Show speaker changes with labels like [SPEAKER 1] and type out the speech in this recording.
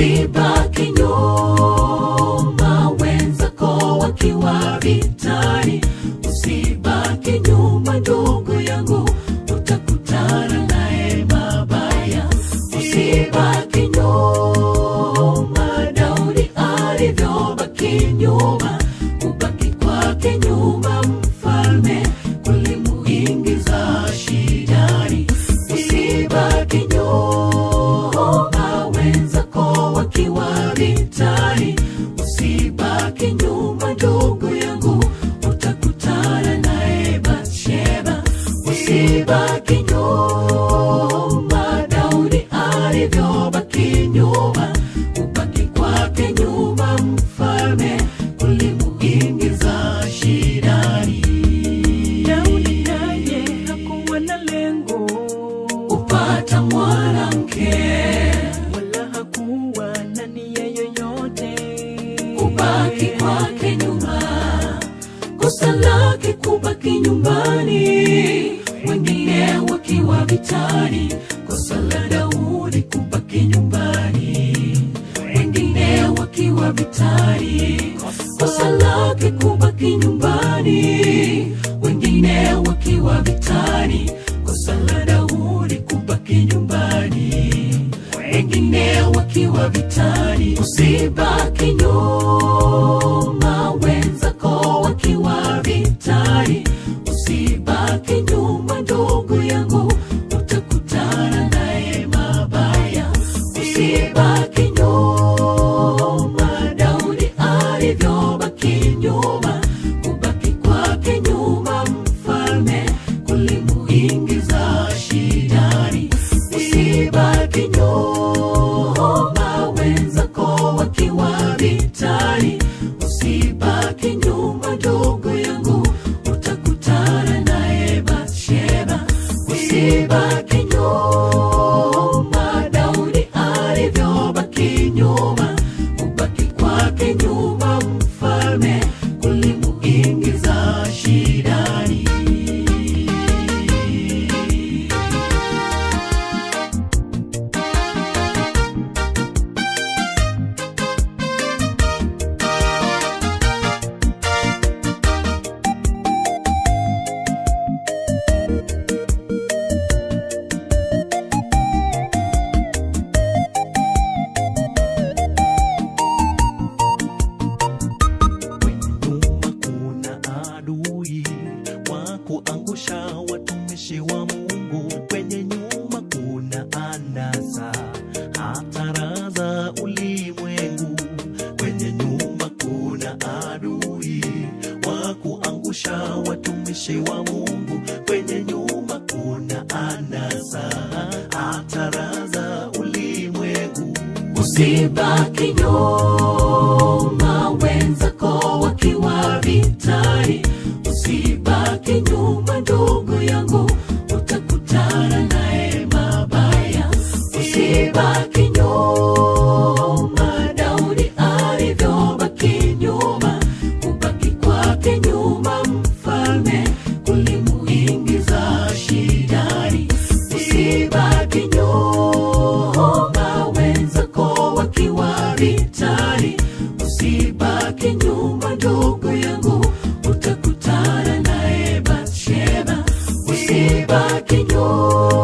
[SPEAKER 1] usibaki nyuma wenzako wakiwa vitani usibaki nyuma ndugu yangu utakutana naye mabaya usibaki nyuma daudi alivyobaki nyuma kubaki kwake nyuma mfalme kulimuingiza shidani usibaki nyuma wenzako wakiwa vitani usibaki nyuma ndugu yangu utakutana naye batsheba usibaki nyuma daudi alivyobaki nyuma kubaki kwake nyuma mfalme kulimuingiza shidani
[SPEAKER 2] Daudi naye hakuwa na lengo
[SPEAKER 1] upata mwanamke
[SPEAKER 2] wala hakuwa na nia yoyote
[SPEAKER 1] kubaki kwake nyuma kosa lake kubaki nyumbani wengine wakiwa vitani kosa la daudi kubaki nyumbani wengine wakiwa vitani kosa lake kubaki nyumbani wengine wakiwa vitani kosa la daudi kubaki nyumbani wengine wakiwa vitani usibaki nyuma wenzako wakiwa vitani usibaki nyuma ndugu yangu utakutana naye mabaya usibaki nyuma daudi alivyobaki nyuma kubaki kwake nyuma mfalme kulimuingiza shidani usibaki nyuma wenzako wakiwa vitani usibaki nyuma ndugu yangu utakutana naye batsheba usibaki nyuma daudi alivyobaki nyuma kubaki kwake nyuma mfalme kulimuingiza shidani
[SPEAKER 3] nyuma kuna adui wa kuangusha watumishi wa Mungu. Kwenye nyuma kuna anasa, hatara za ulimwengu. Kwenye nyuma kuna adui wa kuangusha watumishi wa Mungu. Kwenye nyuma kuna anasa, hatara za ulimwengu.
[SPEAKER 1] usibaki nyuma wenzako wakiwa vitani usibaki nyuma ndugu yangu utakutana naye mabaya usibaki nyuma daudi alivyobaki nyuma kubaki kwake nyuma mfalme kulimuingiza shidani usibaki nyuma wenzako wakiwa vitani usibaki nyuma ndugu yangu utakutana naye batsheba usibaki nyuma